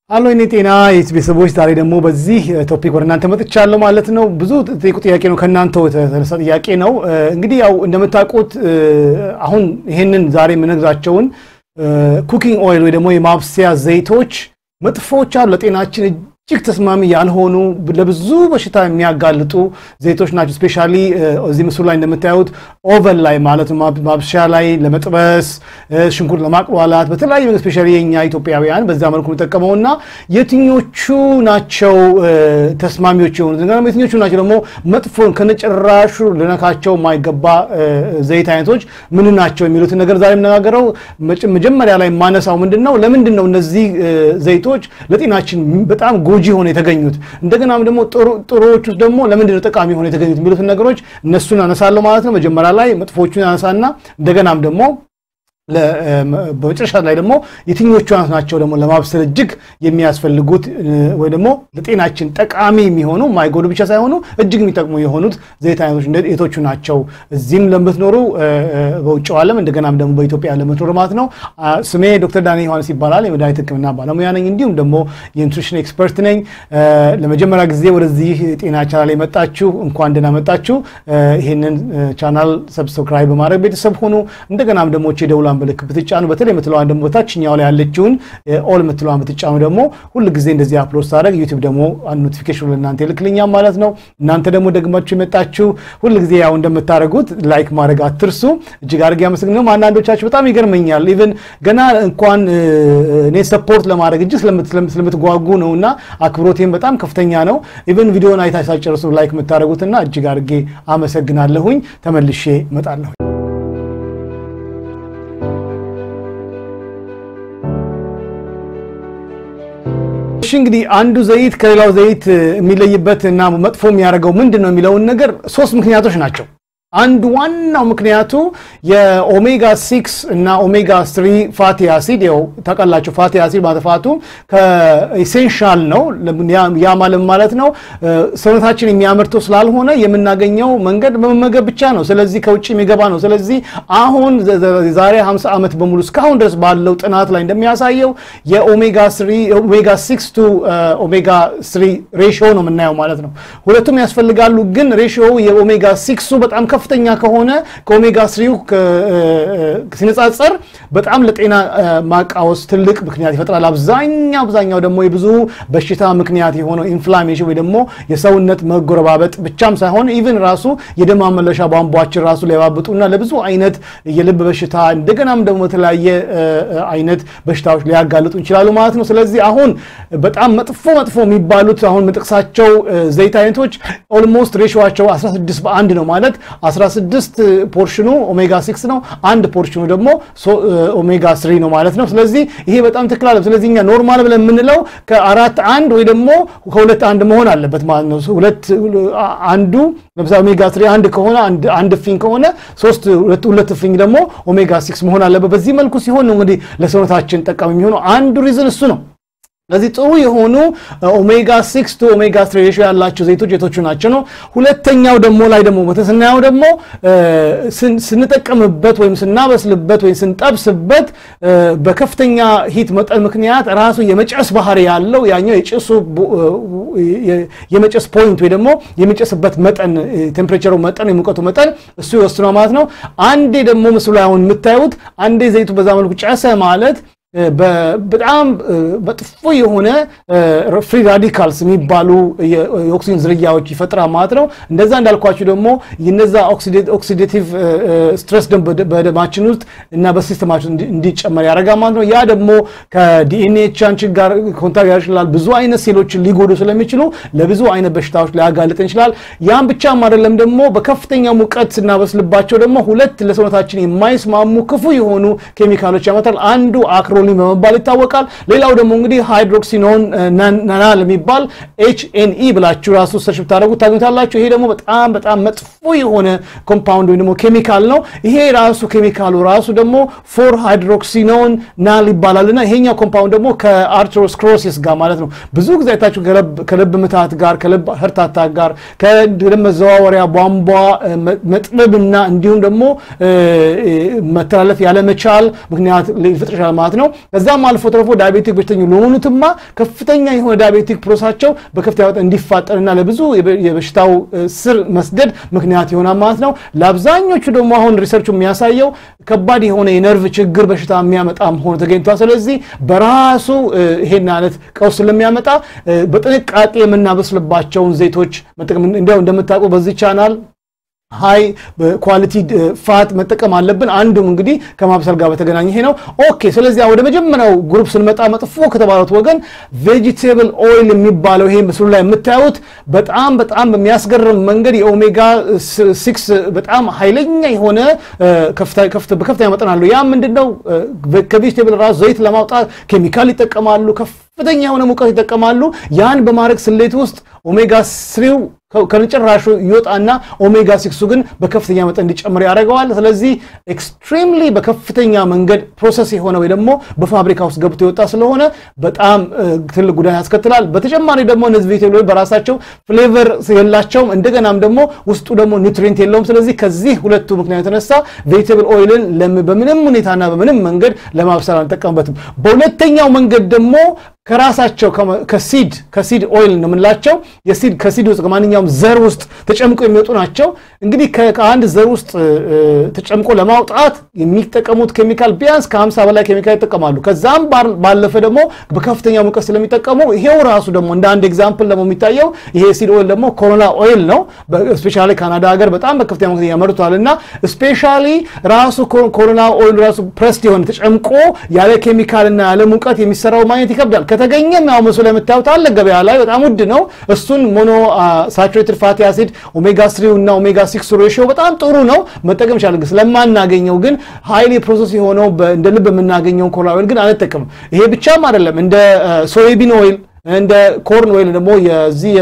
አሎ እኔ ጤና የት ቤተሰቦች፣ ዛሬ ደግሞ በዚህ ቶፒክ ወደ እናንተ መጥቻለሁ ማለት ነው። ብዙ ጠይቁ ጥያቄ ነው ከእናንተው የተነሳ ጥያቄ ነው። እንግዲህ ያው እንደምታውቁት አሁን ይህንን ዛሬ የምነግራቸውን ኩኪንግ ኦይል ወይ ደግሞ የማብሰያ ዘይቶች መጥፎች አሉ ለጤናችን እጅግ ተስማሚ ያልሆኑ ለብዙ በሽታ የሚያጋልጡ ዘይቶች ናቸው። ስፔሻሊ እዚህ ምስሉ ላይ እንደምታዩት ኦቨን ላይ ማለት ማብሻ ላይ ለመጥበስ ሽንኩርት ለማቅሏላት በተለያዩ ስፔሻሊ የኛ ኢትዮጵያውያን በዛ መልኩ የሚጠቀመው እና የትኞቹ ናቸው ተስማሚዎች የሆኑት ነገር የትኞቹ ናቸው ደግሞ መጥፎን ከነጭራሹ ልነካቸው የማይገባ ዘይት አይነቶች ምን ናቸው የሚሉትን ነገር ዛሬ የምነጋገረው መጀመሪያ ላይ የማነሳው ምንድን ነው ለምንድን ነው እነዚህ ዘይቶች ለጤናችን በጣም ጎጂ ሆነ የተገኙት እንደገናም ደግሞ ጥሩዎች ውስጥ ደግሞ ለምንድን ነው ጠቃሚ ሆነ የተገኙት የሚሉትን ነገሮች እነሱን አነሳለሁ ማለት ነው። መጀመሪያ ላይ መጥፎቹን አነሳና እንደገናም ደግሞ በመጨረሻ ላይ ደግሞ የትኞቹ ናቸው ደግሞ ለማብሰል እጅግ የሚያስፈልጉት ወይ ደግሞ ለጤናችን ጠቃሚ የሚሆኑ ማይጎዱ ብቻ ሳይሆኑ እጅግ የሚጠቅሙ የሆኑት ዘይት አይነቶች የቶቹ ናቸው። እዚህም ለምትኖሩ በውጭው ዓለም እንደገናም ደግሞ በኢትዮጵያ ለምትኖሩ ማለት ነው። ስሜ ዶክተር ዳንኤል ዮሐንስ ይባላል። የመድኃኒት ሕክምና ባለሙያ ነኝ፣ እንዲሁም ደግሞ የኒትሪሽን ኤክስፐርት ነኝ። ለመጀመሪያ ጊዜ ወደዚህ ጤና ቻናል የመጣችሁ እንኳን ደህና መጣችሁ። ይህንን ቻናል ሰብስክራይብ በማድረግ ቤተሰብ ሆኑ። እንደገናም ደግሞ ደውላ ምልክት ብትጫኑ በተለይ የምትለዋን ደግሞ በታችኛው ላይ ያለችውን ኦል የምትለዋን ብትጫኑ ደግሞ ሁል ጊዜ እንደዚህ አፕሎድ ሳደርግ ዩቲዩብ ደግሞ ኖቲፊኬሽን ለእናንተ ይልክልኛል ማለት ነው። እናንተ ደግሞ ደግማችሁ የመጣችሁ ሁል ጊዜ ያው እንደምታደርጉት ላይክ ማድረግ አትርሱ። እጅግ አድርጌ አመሰግናለሁ። አንዳንዶቻችሁ በጣም ይገርመኛል። ኢቨን ገና እንኳን እኔ ሰፖርት ለማድረግ እጅግ ስለምትጓጉ ነው እና አክብሮቴም በጣም ከፍተኛ ነው። ኢቨን ቪዲዮን አይታ ሳጨርሱ ላይክ የምታደርጉትና እጅግ አድርጌ አመሰግናለሁኝ። ተመልሼ እመጣለሁ። እሺ እንግዲህ አንዱ ዘይት ከሌላው ዘይት የሚለይበት እና መጥፎ የሚያደርገው ምንድን ነው የሚለውን ነገር ሶስት ምክንያቶች ናቸው። አንዱ ዋናው ምክንያቱ የኦሜጋ ሲክስ እና ኦሜጋ ስሪ ፋቲ አሲድ ው ታውቃላችሁ። ፋቲ አሲድ ማጥፋቱ ከኢሴንሻል ነው። ያ ማለት ማለት ነው ሰውነታችን የሚያመርተው ስላልሆነ የምናገኘው መንገድ በመመገብ ብቻ ነው። ስለዚህ ከውጭ የሚገባ ነው። ስለዚህ አሁን ዛሬ 50 ዓመት በሙሉ እስካሁን ድረስ ባለው ጥናት ላይ እንደሚያሳየው የኦሜጋ ስሪ ኦሜጋ ሲክስ ቱ ኦሜጋ ስሪ ሬሽዮ ነው የምናየው ማለት ነው። ሁለቱም ያስፈልጋሉ፣ ግን ሬሽዮ የኦሜጋ ሲክሱ በጣም ከፍተኛ ከሆነ ከኦሜጋ ስሪው ሲነጻጸር በጣም ለጤና ማቃወስ ትልቅ ምክንያት ይፈጥራል። አብዛኛው አብዛኛው ደግሞ የብዙ በሽታ ምክንያት የሆነው ኢንፍላሜሽን ወይ ደግሞ የሰውነት መጎረባበጥ ብቻም ሳይሆን ኢቭን ራሱ የደም ማመለሻ ቧንቧችን ራሱ ሊያባብጡና ለብዙ አይነት የልብ በሽታ እንደገናም ደግሞ የተለያየ አይነት በሽታዎች ሊያጋልጡ ይችላሉ ማለት ነው። ስለዚህ አሁን በጣም መጥፎ መጥፎ የሚባሉት አሁን መጥቅሳቸው ዘይት አይነቶች ኦልሞስት ሬሽዋቸው 16 በአንድ ነው ማለት 16 ፖርሽኑ ኦሜጋ 6 ነው። አንድ ፖርሽኑ ደግሞ ኦሜጋ 3 ነው ማለት ነው። ስለዚህ ይሄ በጣም ትክክል አለ። ስለዚህ እኛ ኖርማል ብለን የምንለው ከአራት አንድ ወይ ደግሞ ከሁለት አንድ መሆን አለበት ማለት ነው። ሁለት አንዱ ለምሳሌ ኦሜጋ 3 አንድ ከሆነ አንድ እፍኝ ከሆነ ሶስት ሁለት እፍኝ ደግሞ ኦሜጋ 6 መሆን አለበት። በዚህ መልኩ ሲሆን ነው እንግዲህ ለሰውነታችን ጠቃሚ የሚሆነው አንዱ ሪዝን እሱ ነው። ስለዚህ ጥሩ የሆኑ ኦሜጋ 6 ቱ ኦሜጋ 3 ሬሽዮ ያላቸው ዘይቶች የቶቹ ናቸው ነው። ሁለተኛው ደግሞ ላይ ደግሞ ስናየው ደግሞ ስንጠቀምበት ወይም ስናበስልበት ወይም ስንጠብስበት በከፍተኛ ሂት መጠን ምክንያት ራሱ የመጨስ ባህሪ ያለው ያኛው የጭሱ የመጨስ ፖይንት ወይ ደግሞ የሚጨስበት መጠን ቴምፕሬቸሩ መጠን የሙቀቱ መጠን እሱ ይወስነው ማለት ነው። አንዴ ደግሞ ምስሉ ላይ አሁን የምታዩት አንዴ ዘይቱ በዛ መልኩ ጨሰ ማለት በጣም መጥፎ የሆነ ፍሪ ራዲካልስ የሚባሉ የኦክሲጅን ዝርያዎች ይፈጥራል ማለት ነው። እንደዛ እንዳልኳችሁ ደግሞ የነዛ ኦክሲዴቲቭ ስትረስ በደማችን ውስጥ እና በሲስተማችን እንዲጨመር ያደርጋል ማለት ነው። ያ ደግሞ ከዲኤንኤ ቻንችን ጋር ኮንታክት ያደርግ ይችላል። ብዙ አይነት ሴሎችን ሊጎዱ ስለሚችሉ ለብዙ አይነት በሽታዎች ሊያጋልጠን ይችላል። ያም ብቻም አይደለም ደግሞ በከፍተኛ ሙቀት ስናበስልባቸው ደግሞ ሁለት ለሰውነታችን የማይስማሙ ክፉ የሆኑ ኬሚካሎች ያመጣል። አንዱ አክሮ ፔትሮሊየም በመባል ይታወቃል። ሌላው ደግሞ እንግዲህ ሃይድሮክሲኖን ናናል የሚባል ኤችኤንኢ ብላችሁ ራሱ ሰርች ብታደረጉ ታገኙታላችሁ። ይሄ ደግሞ በጣም በጣም መጥፎ የሆነ ኮምፓውንድ ወይም ደግሞ ኬሚካል ነው። ይሄ ራሱ ኬሚካሉ ራሱ ደግሞ ፎር ሃይድሮክሲኖን ናል ይባላል እና ይሄኛው ኮምፓውንድ ደግሞ ከአርትሮስክሮሲስ ጋር ማለት ነው ብዙ ጊዜ አይታችሁ ከልብ ምታት ጋር ከልብ ህርታታ ጋር ከደም መዘዋወሪያ ቧንቧ መጥበብና እንዲሁም ደግሞ መተላለፍ ያለመቻል ምክንያት ሊፈጥር ይችላል ማለት ነው። ከዛም አልፎ ተርፎ ዳያቤቲክ በሽተኞች ለሆኑትማ ከፍተኛ የሆነ ዳያቤቲክ ፕሮሳቸው በከፍተኛ መጠን እንዲፋጠንና ለብዙ የበሽታው ስር መስደድ ምክንያት ይሆናል ማለት ነው። ለአብዛኞቹ ደግሞ አሁን ሪሰርቹ የሚያሳየው ከባድ የሆነ የነርቭ ችግር በሽታ የሚያመጣ መሆኑ ተገኝቷል። ስለዚህ በራሱ ይሄን አይነት ቀውስ ስለሚያመጣ በጥንቃቄ የምናበስልባቸውን ዘይቶች መጠቀም እንዲያው እንደምታውቁ በዚህ ቻናል ሃይ ኳሊቲ ፋት መጠቀም አለብን። አንዱም እንግዲህ ከማብሰል ጋር በተገናኘ ይሄ ነው። ኦኬ። ስለዚህ ወደ መጀመሪያው ግሩፕ ስንመጣ መጥፎ ከተባሉት ወገን ቬጂቴብል ኦይል የሚባለው ይሄ ምስሉ ላይ የምታዩት በጣም በጣም በሚያስገርም መንገድ የኦሜጋ ሲክስ በጣም ኃይለኛ የሆነ በከፍተኛ መጠን አለው። ያ ምንድነው? ከቬጂቴብል ራሱ ዘይት ለማውጣት ኬሚካል ይጠቀማሉ። ከፍተኛ የሆነ ሙቀት ይጠቀማሉ። ያን በማድረግ ስሌት ውስጥ ኦሜጋ ስሪው ከነጭራሹ ይወጣና ኦሜጋ ሲክሱ ግን በከፍተኛ መጠን እንዲጨምር ያደርገዋል። ስለዚህ ኤክስትሪምሊ በከፍተኛ መንገድ ፕሮሰስ የሆነ ወይ ደግሞ በፋብሪካ ውስጥ ገብቶ የወጣ ስለሆነ በጣም ትልቅ ጉዳት ያስከትላል። በተጨማሪ ደግሞ እነዚህ ቬጅቴብሎች በራሳቸው ፍሌቨር የላቸውም፣ እንደገናም ደግሞ ውስጡ ደግሞ ኒውትሪንት የለውም። ስለዚህ ከዚህ ሁለቱ ምክንያት የተነሳ ቬጅቴብል ኦይልን በምንም ሁኔታና በምንም መንገድ ለማብሰል አንጠቀምበትም። በሁለተኛው መንገድ ደግሞ ከራሳቸው ከሲድ ከሲድ ኦይል ነው የምንላቸው የሲድ ከሲድ ውስጥ ከማንኛውም ዘር ውስጥ ተጨምቆ የሚወጡ ናቸው። እንግዲህ ከአንድ ዘር ውስጥ ተጨምቆ ለማውጣት የሚጠቀሙት ኬሚካል ቢያንስ ከ50 በላይ ኬሚካል ይጠቀማሉ። ከዛም ባለፈ ደግሞ በከፍተኛ ሙቀት ስለሚጠቀሙ ይሄው ራሱ ደግሞ እንደ አንድ ኤግዛምፕል ደግሞ የሚታየው ይሄ ሲድ ኦይል ደግሞ ኮሮና ኦይል ነው። ስፔሻሊ ካናዳ ሀገር በጣም በከፍተኛ ሙቀት ያመርቷል እና ስፔሻሊ ራሱ ኮሮና ኦይል ራሱ ፕረስድ የሆነ ተጨምቆ ያለ ኬሚካልና ያለ ሙቀት የሚሰራው ማግኘት ይከብዳል። ከተገኘም ያው ምስሉ ላይ የምታዩት አለ ገበያ ላይ በጣም ውድ ነው። እሱን ሞኖ ሳቹሬትድ ፋቲ አሲድ ኦሜጋ ስሪው እና ኦሜጋ ሲክስ ሬሽዮ በጣም ጥሩ ነው መጠቀም ይቻላል። ስለማናገኘው ግን ሃይሊ ፕሮሰስ የሆነው እንደ ልብ የምናገኘውን ኮሮና ኦይል ግን አንጠቀምም። ይሄ ብቻም አይደለም እንደ ሶያቢን ኦይል እንደ ኮርን ኦይል ደግሞ የዚህ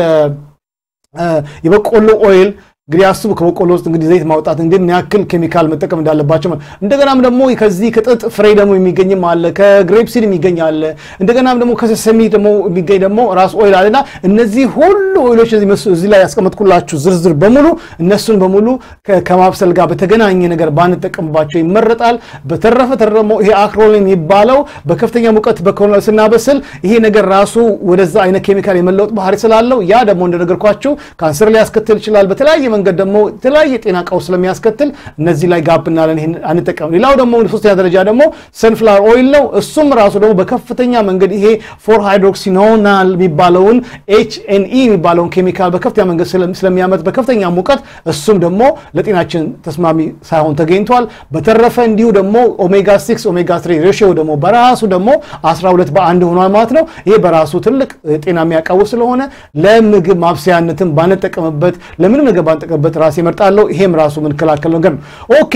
የበቆሎ ኦይል እንግዲህ አስቡ ከበቆሎ ውስጥ እንግዲህ ዘይት ማውጣት እንግዲህ ምን ያክል ኬሚካል መጠቀም እንዳለባቸው። እንደገናም ደግሞ ከዚህ ከጥጥ ፍሬ ደግሞ የሚገኝም አለ፣ ከግሬፕ ሲድ የሚገኝ አለ። እንደገናም ደግሞ ከሰሰሚ ደግሞ የሚገኝ ደግሞ ራስ ኦይል አለና እነዚህ ሁሉ ኦይሎች እዚህ ላይ ያስቀመጥኩላችሁ ዝርዝር በሙሉ እነሱን በሙሉ ከማብሰል ጋር በተገናኘ ነገር ባንጠቀምባቸው ይመረጣል። በተረፈ ደግሞ ይሄ አክሮል የሚባለው በከፍተኛ ሙቀት በኮሎናል ስናበስል ይሄ ነገር ራሱ ወደዛ አይነት ኬሚካል የመለወጥ ባህሪ ስላለው ያ ደግሞ እንደነገርኳችሁ ካንሰር ሊያስከትል ይችላል በተለያየ መንገድ ደግሞ የተለያየ ጤና ቀውስ ስለሚያስከትል እነዚህ ላይ ጋብ እናለን፣ ይሄን አንጠቀም። ሌላው ደግሞ ሶስተኛ ደረጃ ደግሞ ሰንፍላወር ኦይል ነው። እሱም ራሱ ደግሞ በከፍተኛ መንገድ ይሄ ፎር ሃይድሮክሲኖናል የሚባለውን ኤች ኤን ኢ የሚባለውን ኬሚካል በከፍተኛ መንገድ ስለሚያመጥ በከፍተኛ ሙቀት እሱም ደግሞ ለጤናችን ተስማሚ ሳይሆን ተገኝቷል። በተረፈ እንዲሁ ደግሞ ኦሜጋ ሲክስ ኦሜጋ ትሪ ሬሽዮ ደግሞ በራሱ ደግሞ 12 በአንድ ሆኗል ማለት ነው። ይሄ በራሱ ትልቅ ጤና የሚያቃውስ ስለሆነ ለምግብ ማብሰያነትን ባንጠቀምበት ለምንም ነገር ባንጠቀምበት ራሴ እመርጣለሁ። ይሄም ራሱ የምንከላከል ነገር ነው። ኦኬ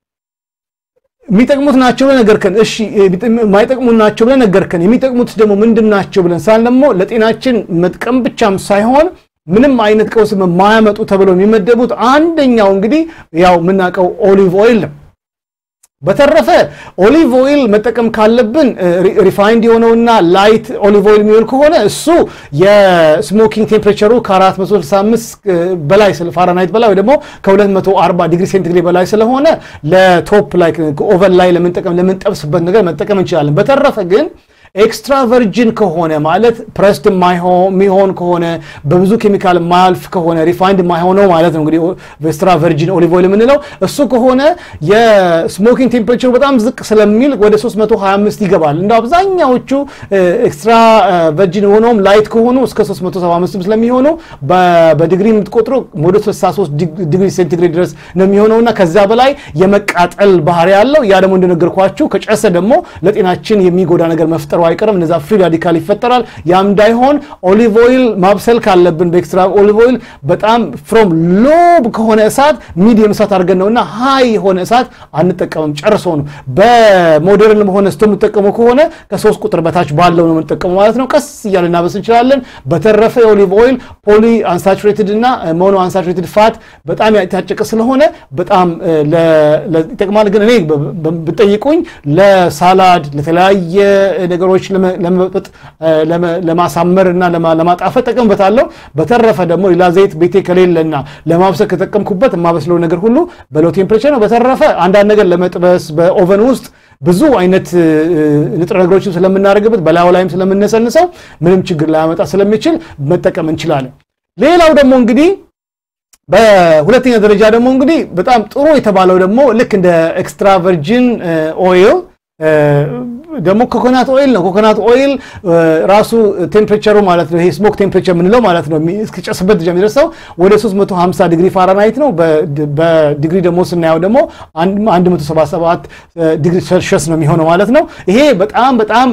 የሚጠቅሙት ናቸው ብለን ነገርከን። እሺ የማይጠቅሙት ናቸው ብለን ነገርከን። የሚጠቅሙት ደግሞ ምንድን ናቸው ብለን ሳል ደግሞ ለጤናችን መጥቀም ብቻም ሳይሆን ምንም አይነት ቀውስ የማያመጡ ተብለው የሚመደቡት አንደኛው እንግዲህ ያው የምናውቀው ኦሊቭ ኦይል ነው። በተረፈ ኦሊቭ ኦይል መጠቀም ካለብን ሪፋይንድ የሆነውና ላይት ኦሊቭ ኦይል የሚሆን ከሆነ እሱ የስሞኪንግ ቴምፕሬቸሩ ከ465 በላይ ፋራናይት በላይ ወይ ደግሞ ከ240 ዲግሪ ሴንቲግሬድ በላይ ስለሆነ ለቶፕ ላይ ኦቨን ላይ ለምንጠቀም ለምንጠብስበት ነገር መጠቀም እንችላለን። በተረፈ ግን ኤክስትራ ቨርጂን ከሆነ ማለት ፕረስድ የሚሆን ከሆነ በብዙ ኬሚካል ማያልፍ ከሆነ ሪፋይንድ የማይሆነው ማለት ነው እንግዲህ ኤክስትራ ቨርጂን ኦሊቭ ኦይል የምንለው እሱ ከሆነ የስሞኪንግ ቴምፕሬቸሩ በጣም ዝቅ ስለሚል ወደ 325 ይገባል። እንደ አብዛኛዎቹ ኤክስትራ ቨርጂን የሆነውም ላይት ከሆኑ እስከ 375 ስለሚሆኑ በዲግሪ የምትቆጥሩ ወደ 63 ዲግሪ ሴንቲግሬድ ድረስ ነው የሚሆነውና ከዛ በላይ የመቃጠል ባህሪ ያለው ያ ደግሞ እንደነገርኳችሁ ከጨሰ ደግሞ ለጤናችን የሚጎዳ ነገር መፍጠሩ አይቀርም። እነዛ ፍሪ ራዲካል ይፈጠራል። ያም እንዳይሆን ኦሊቭ ኦይል ማብሰል ካለብን በኤክስትራ ኦሊቭ ኦይል በጣም ፍሮም ሎብ ከሆነ እሳት ሚዲየም እሳት አድርገን ነውና ሃይ የሆነ እሳት አንጠቀምም ጨርሶ ነው። በሞዴርን ሆነ ስቶ የምጠቀሙ ከሆነ ከሶስት ቁጥር በታች ባለው ነው የምንጠቀሙ ማለት ነው። ቀስ እያለ እናበስ እንችላለን። በተረፈ የኦሊቭ ኦይል ፖሊ አንሳቹሬትድ እና ሞኖ አንሳቹሬትድ ፋት በጣም ያታጨቀ ስለሆነ በጣም ይጠቅማል። ግን እኔ ብጠይቁኝ ለሳላድ ለተለያየ ነገሮች ለመበጥ ለማሳመር እና ለማጣፈጥ ጠቀምበታለሁ። በተረፈ ደግሞ ሌላ ዘይት ቤቴ ከሌለና ለማብሰል ከተጠቀምኩበት የማበስለው ነገር ሁሉ በሎ ቴምፕሬቸር ነው። በተረፈ አንዳንድ ነገር ለመጥበስ በኦቨን ውስጥ ብዙ አይነት ንጥረ ነገሮችን ስለምናደርግበት በላዩ ላይም ስለምነሰንሰው ምንም ችግር ላያመጣ ስለሚችል መጠቀም እንችላለን። ሌላው ደግሞ እንግዲህ በሁለተኛ ደረጃ ደግሞ እንግዲህ በጣም ጥሩ የተባለው ደግሞ ልክ እንደ ኤክስትራ ቨርጂን ኦይል ደግሞ ኮኮናት ኦይል ነው። ኮኮናት ኦይል ራሱ ቴምፕሬቸሩ ማለት ነው ይሄ ስሞክ ቴምፕሬቸር የምንለው ማለት ነው እስኪጨስበት ደረጃ የሚደርሰው ወደ 350 ዲግሪ ፋራናይት ነው። በዲግሪ ደግሞ ስናየው ደግሞ 177 ዲግሪ ሴልሺየስ ነው የሚሆነው ማለት ነው። ይሄ በጣም በጣም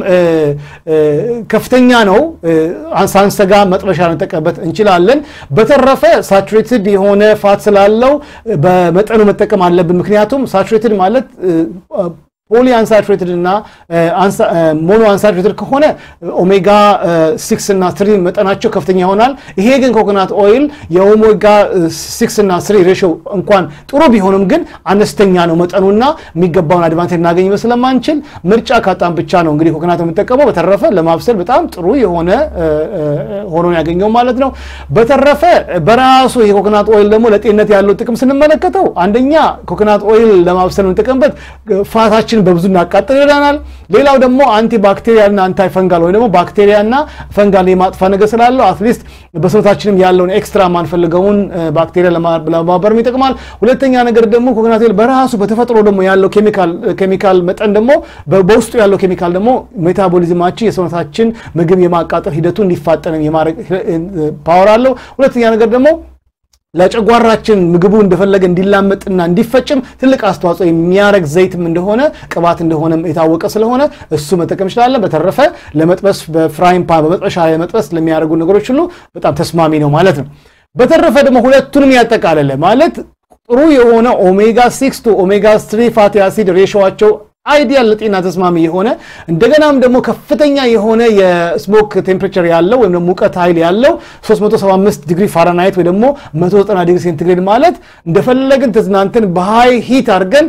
ከፍተኛ ነው። ሳንሰጋ መጥበሻ ልንጠቀምበት እንችላለን። በተረፈ ሳቹሬትድ የሆነ ፋት ስላለው በመጠኑ መጠቀም አለብን። ምክንያቱም ሳቹሬትድ ማለት ፖሊ አንሳቹሬትድ እና ሞኖ አንሳቹሬትድ ከሆነ ኦሜጋ ሲክስ እና ስሪ መጠናቸው ከፍተኛ ይሆናል። ይሄ ግን ኮኮናት ኦይል የኦሜጋ ሲክስ እና ስሪ ሬሾ እንኳን ጥሩ ቢሆንም ግን አነስተኛ ነው መጠኑና የሚገባውን አድቫንቴጅ እናገኝ ስለማንችል ምርጫ ካጣን ብቻ ነው እንግዲህ ኮኮናት የምንጠቀመው። በተረፈ ለማብሰል በጣም ጥሩ የሆነ ሆኖ ያገኘው ማለት ነው። በተረፈ በራሱ ይሄ ኮኮናት ኦይል ደግሞ ለጤንነት ያለው ጥቅም ስንመለከተው አንደኛ ኮኮናት ኦይል ለማብሰል የምንጠቀምበት ፋታችን በብዙ እናቃጥል ይለናል። ሌላው ደግሞ አንቲ ባክቴሪያልና አንታይ ፈንጋል ወይ ደግሞ ባክቴሪያና ፈንጋል የማጥፋ ነገር ስላለው አትሊስት በሰውነታችንም ያለውን ኤክስትራ ማንፈልገውን ባክቴሪያ ለማበርም ይጠቅማል። ሁለተኛ ነገር ደግሞ ኮኮናት ኦይል በራሱ በተፈጥሮ ደግሞ ያለው ኬሚካል መጠን ደግሞ በውስጡ ያለው ኬሚካል ደግሞ ሜታቦሊዝማችን የሰውነታችን ምግብ የማቃጠል ሂደቱ እንዲፋጠንም የማድረግ ፓወር አለው። ሁለተኛ ነገር ደግሞ ለጨጓራችን ምግቡ እንደፈለገ እንዲላመጥና እንዲፈጭም ትልቅ አስተዋጽኦ የሚያደርግ ዘይትም እንደሆነ ቅባት እንደሆነም የታወቀ ስለሆነ እሱ መጠቀም እንችላለን። በተረፈ ለመጥበስ በፍራይን ፓን በመጥበሻ ላይ መጥበስ ለሚያደርጉ ነገሮች ሁሉ በጣም ተስማሚ ነው ማለት ነው። በተረፈ ደግሞ ሁለቱንም ያጠቃለለ ማለት ጥሩ የሆነ ኦሜጋ ሲክስ ቱ ኦሜጋ ስሪ ፋቲ አሲድ ሬሾዋቸው አይዲያል ለጤና ተስማሚ የሆነ እንደገናም ደግሞ ከፍተኛ የሆነ የስሞክ ቴምፕሬቸር ያለው ወይም ደግሞ ሙቀት ኃይል ያለው 375 ዲግሪ ፋራናይት ወይ ደግሞ 190 ዲግሪ ሴንቲግሬድ ማለት እንደፈለግን ተዝናንተን በሃይ ሂት አድርገን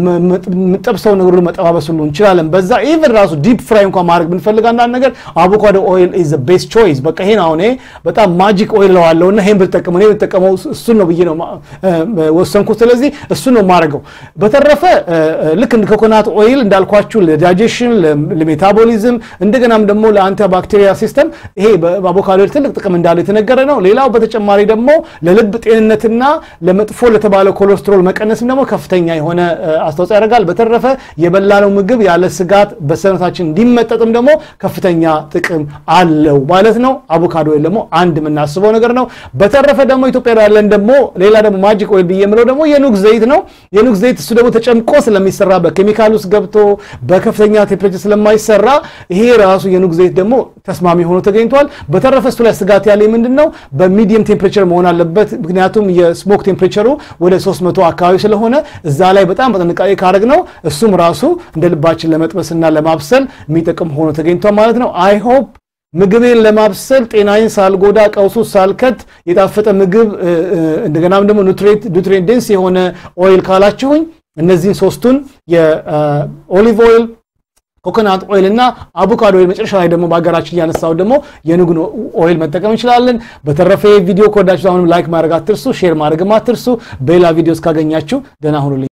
የምጠብሰው ነገር መጠባበስ ሁሉ እንችላለን። በዛ ኢቨን ራሱ ዲፕ ፍራይ እንኳን ማድረግ ብንፈልግ አንዳንድ ነገር አቮካዶ ኦይል ኢዝ ዘ ቤስት ቾይስ። በቃ ይሄን አሁን በጣም ማጂክ ኦይል ለዋለው እና ይሄን ብጠቀመው እኔ ብጠቀመው እሱን ነው ብዬ ነው ወሰንኩት። ስለዚህ እሱን ነው የማደርገው። በተረፈ ልክ እንደ ኮኮናት ኦይል እንዳልኳችሁ ለዳይጀሽን ለሜታቦሊዝም እንደገናም ደግሞ ለአንቲባክቴሪያ ሲስተም ይሄ በአቮካዶ ትልቅ ጥቅም እንዳለው የተነገረ ነው። ሌላው በተጨማሪ ደግሞ ለልብ ጤንነትና ለመጥፎ ለተባለ ኮሌስትሮል መቀነስም ደግሞ ከፍተኛ የሆነ አስተዋጽኦ ያደርጋል። በተረፈ የበላነው ምግብ ያለ ስጋት በሰውነታችን እንዲመጠጥም ደግሞ ከፍተኛ ጥቅም አለው ማለት ነው። አቮካዶ ኦይል ደግሞ አንድ የምናስበው ነገር ነው። በተረፈ ደግሞ ኢትዮጵያ ያለን ደግሞ ሌላ ደግሞ ማጂክ ኦይል ብዬ የምለው ደግሞ የኑግ ዘይት ነው። የኑግ ዘይት እሱ ደግሞ ተጨምቆ ስለሚሰራ በኬሚካል ውስጥ ገብቶ በከፍተኛ ቴምፕሬቸር ስለማይሰራ ይሄ ራሱ የኑግ ዘይት ደግሞ ተስማሚ ሆኖ ተገኝቷል። በተረፈ እሱ ላይ ስጋት ያለ ምንድን ነው በሚዲየም ቴምፕሬቸር መሆን አለበት። ምክንያቱም የስሞክ ቴምፕሬቸሩ ወደ 300 አካባቢ ስለሆነ እዛ ላይ በጣም በጥንቃቄ ካደረግ ነው እሱም ራሱ እንደ ልባችን ለመጥበስና ለማብሰል የሚጠቅም ሆኖ ተገኝቷል ማለት ነው። አይ ሆፕ ምግቤን ለማብሰል ጤናዬን ሳልጎዳ ቀውሱ ሳልከት የጣፈጠ ምግብ እንደገናም ደግሞ ኑትሪየንት ዴንስ የሆነ ኦይል ካላችሁኝ እነዚህን ሶስቱን የኦሊቭ ኦይል ኮኮናት ኦይል እና አቮካዶ ኦይል መጨረሻ ላይ ደግሞ በሀገራችን እያነሳው ደግሞ የኑግን ኦይል መጠቀም እንችላለን። በተረፈ ቪዲዮ ከወዳችሁ አሁንም ላይክ ማድረግ አትርሱ፣ ሼር ማድረግም አትርሱ። በሌላ ቪዲዮ እስካገኛችሁ ደህና ሁኑልኝ።